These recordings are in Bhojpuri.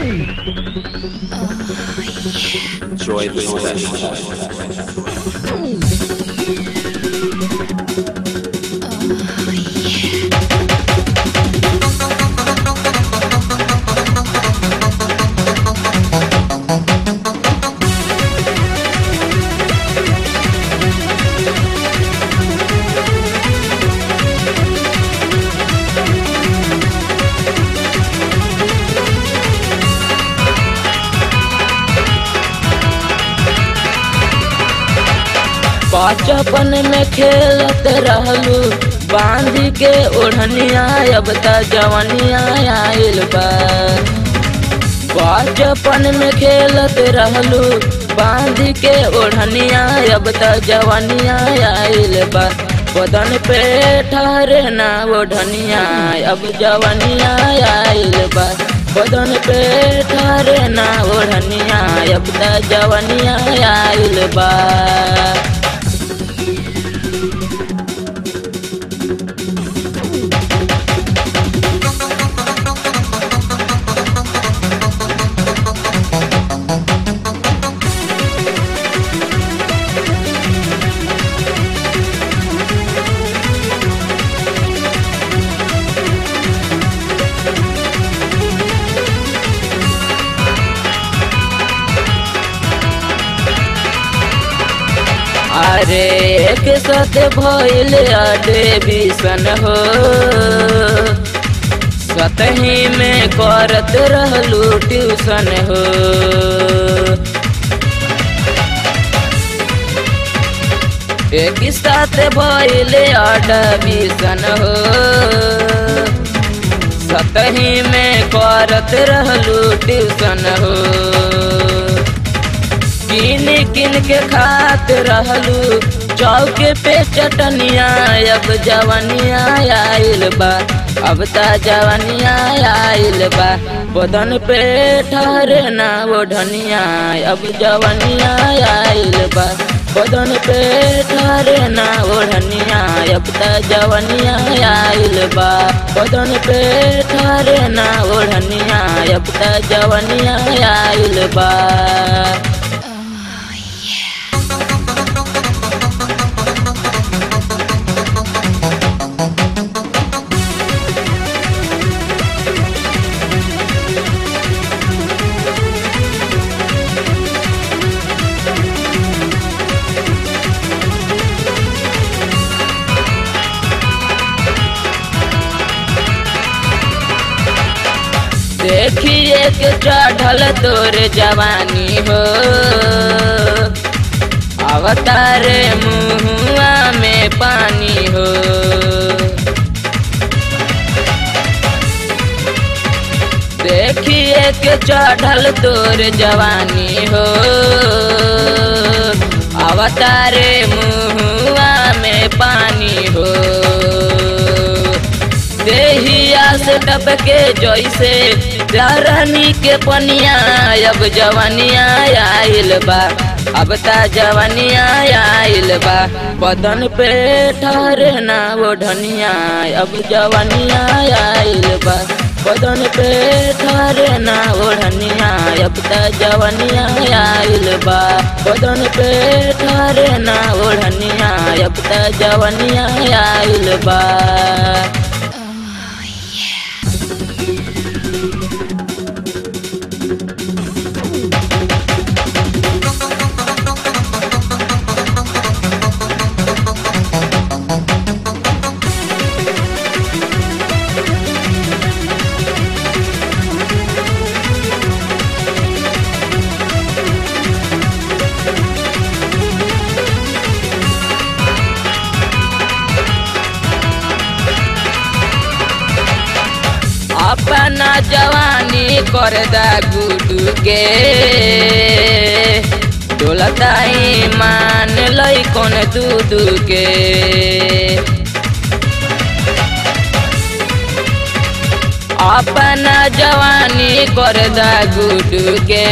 Enjoy the session. बचपन में खेलत रहलू बांध के ओढ़निया अब त जवनिया आइल बा बचपन में खेलत रहलू बांध के ओढ़निया अब त जवनिया आइल बा बदन पे ठहरे ना ओढ़निया अब जवनिया आइल बा बदन पे ठहरे ना ओढ़निया अब त जवनिया आइल बा अरे एक साथ भइल अडे बिसन हो सतही में करत रहलू ट्यूशन हो एक साथ भइल अडे बिसन हो सतही में करत रहलू ट्यूशन हो किन किन के खात रहलू चौके पे चटनिया अब जवनिया आइल बा अब ता जवनिया आइल बा बदन पे ठहरे ना ओढ़निया अब जवनिया आइल बा बदन पे ठहरे ना ओढ़निया अब ता जवनिया आइल बा बदन पे ठहरे ना ओढ़निया अब ता जवनिया आइल बा देखिए के चढ़ल तोर जवानी हो अवतारे मुहुआ में पानी हो देखिए के चढ़ल तोर जवानी हो अवतारे मुहुआ में पानी हो देहिया से टपके जैसे रानी के पनिया अब जवनिया आइल बा अब ता जवनिया आइल बा बदन पे ठहरे ना ओढ़निया अब जवनिया आइल बा बदन पे ठहरे ना ओढ़निया अब ता जवनिया आइल बा बदन पे ठहरे ना ओढ़निया अब ता जवनिया आइल बा अपना जवानी कर दा गुडू के डोलताई मान लई कौन दूदू के अपना जवानी कर दा गुडू के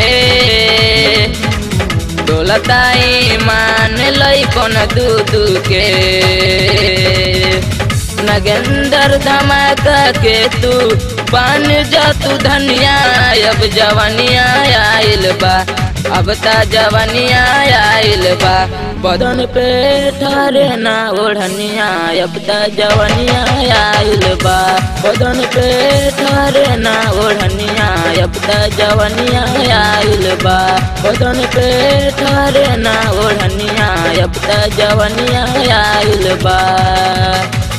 डोलताई मान लई कौन दूदू के नगेंदर धमाका के तू बन जा तू धनिया अब जवनिया आइल बा अब ता जवनिया आइल बा बदन पे ठहरे ना ओढ़निया अब ता जवनिया आइल बा बदन पे ठहरे ना ओढ़निया अब ता जवनिया आइल बा बदन पे ठहरे ना ओढ़निया अब ता जवनिया आइल बा